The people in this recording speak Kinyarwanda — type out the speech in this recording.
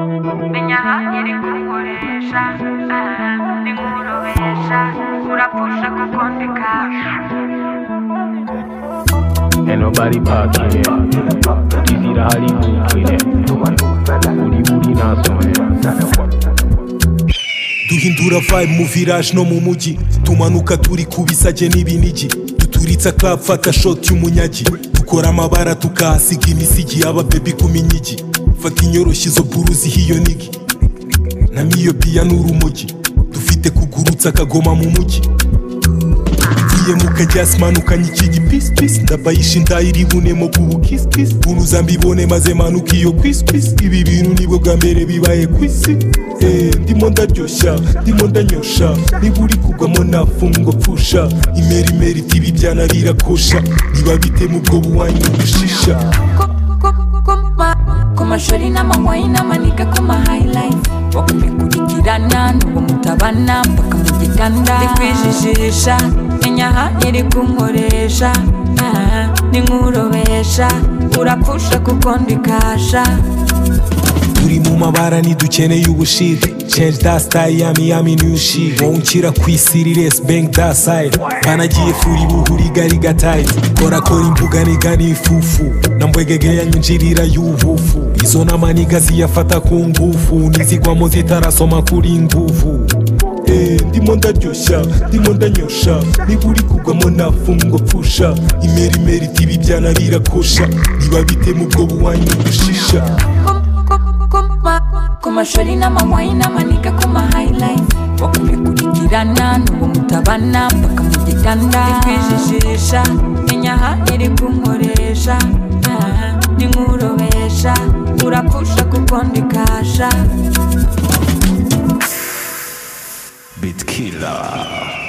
menya ahagereye kugukoresha ninkurobesha urapfusha kuko ndi kasha Ain't nobody popping it. Easy to Hollywood with it. Booty booty not duhindura vibe mu village no mu mujyi tumanuka turi ku bisage n'ibinigi duturitsa club fata shot y'umunyagi dukora amabara tukahasiga imisigi y'ababebi ku minyigi fata inyoroshyi zo buruzi hiyo nigi na miyopiya n'urumogi dufite kugurutsa akagoma mu mujyi igiye mu kajyasi manukanye ikigi pisi pisi ndabayisha inda iribunemo kubu kisi kisi bunuza mbibone maze manuka iyo kwisi kwisi ibi bintu nibwo bwa mbere bibaye ku isi Eh, ndimo ndaryoshya ndimo ndanyosha niba uri kugwamo nafungo pfusha imerimeri tibi byana birakosha niba bite mu bwo buwanyu bushisha ku mashuri n'amanywayi n'amaniga ku mahayilayifu bakubikurikirana n'uwo mutabana mpaka mu gitanda ndikwijijisha menya aha iri kunkoresha ah, ni nkurobesha urapfusha kuko ndi kasha turi mu mabara ntidukeneye ubushiri change that style yami yami new shit wowe unshyira ku isi riresi bank that side banagiye furi buhuri gari gatayizi kora kora imbuga niga n'ifufu na mbwegege ya nyinjirira y'ubufu izo n'amaniga ziyafata ku ngufu nizigwamo zitarasoma kuri nguvu Eh, ndimo ndaryoshya ndimo ndanyosha niba uri kugwamo nafungo pfusha imerimeri tibi byana birakosha niba bite mu bwo buwanyu bushisha ku mashuri n'amanywayi n'amaniga ku mahayilayifu bakubikurikirana n'uwo mutabana mpaka mu gitanda ndikwijijisha menya aha iri kunkoresha ah, ni nkurobesha urapfusha kuko ndi kasha Bitkiller.